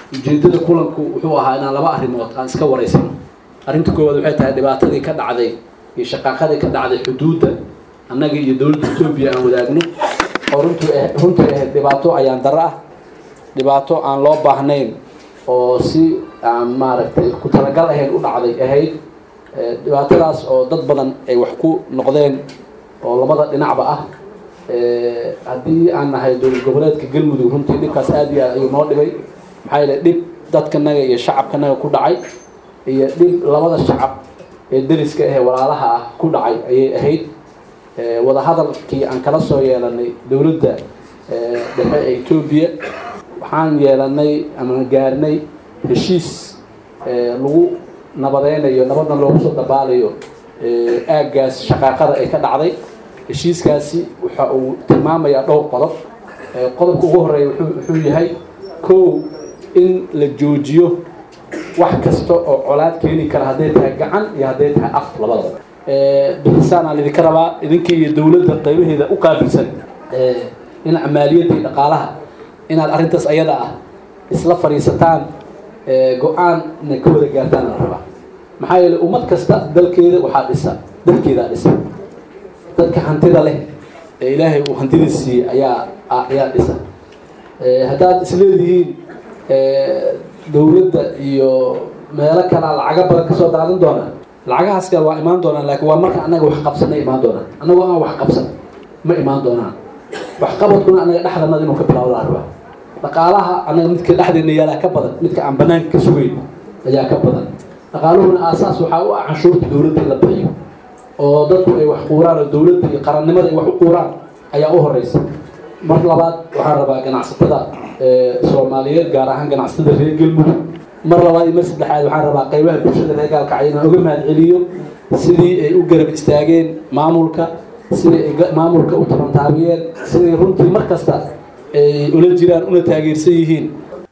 ujeedada kulanku wuxuu ahaa inaan laba arrimood aan iska waraysano arrinta koowaad waxay tahay dhibaatadii ka dhacday iyo shaqaaqadii ka dhacday xuduudda annaga iyo dowladda etoobiya aan wadaagno oo runtii runtii ahayd dhibaato ayaan daro ah dhibaato aan loo baahnayn oo si aan maaragtay ku talagal ahayn u dhacday ahayd dhibaatadaas oo dad badan ay wax ku noqdeen oo labada dhinacba ah haddii aan nahay dowlad goboleedka galmudug runtii dhibkaas aad iyo aad ayuu noo dhibay maxaa yeele dhib dadkanaga iyo shacabkanaga ku dhacay iyo dhib labada shacab ee deriska ahee walaalaha ah ku dhacay ayay ahayd wadahadalkii aan kala soo yeelanay dowladda dhexe ee etoobiya waxaan yeelanay ama gaarnay heshiis lagu nabadeynayo nabadna loogu soo dabaalayo aaggaas shaqaaqada ay ka dhacday heshiiskaasi waxa uu tilmaamayaa dhowr qodob qodobka ugu horeeya wuxuu yahay kow in la joojiyo wax kasta oo colaad keeni kara hadday tahay gacan iyo hadday tahay af labadaba bixisaan aan idinka rabaa idinka iyo dowladda qaybaheeda u qaabilsan dhinaca maaliyadda iyo dhaqaalaha inaad arrintaas ayada ah isla fadhiisataan go-aanna ka wada gaartaan la rabaa maxaa yeeley ummad kasta dalkeeda waxaa dhisa dalkeedaa dhisa dadka hantida leh ee ilaahay uu hantida siiyey ayaa ayaa dhisa haddaad isleedihiin dowladda iyo meelo kalea lacaga badan kasoo daadan doonaan lacagahaas kale waa imaan doonaan laakiin waa marka annaga wax qabsanna imaan doonaan annagoo aan wax qabsan ma imaan doonaan waxqabadkuna annaga dhexdanada inuu ka bilaabo la rabaa dhaqaalaha annaga midka dhexdeena yaalaa ka badan midka aan banaanka ka sugeyn ayaa ka badan dhaqaaluhuna aasaas waxaa u ah canshuurta dowladda in la bixiyo oo dadku ay wax quuraan oo dowladda iyo qarannimada ay wax u quuraan ayaa u horeysa mar labaad waxaan rabaa ganacsatada soomaaliyeed gaar ahaan ganacsatada reer galmudug mar labaad iyo mar saddexaad waxaan rabaa qaybaha bulshada reer gaalkacyo inaan uga mahad celiyo sidii ay u garab istaageen maamulka sidii ay maamulka u tabantaabiyeen sidii runtii mar kasta ay ula jiraan una taageersan yihiin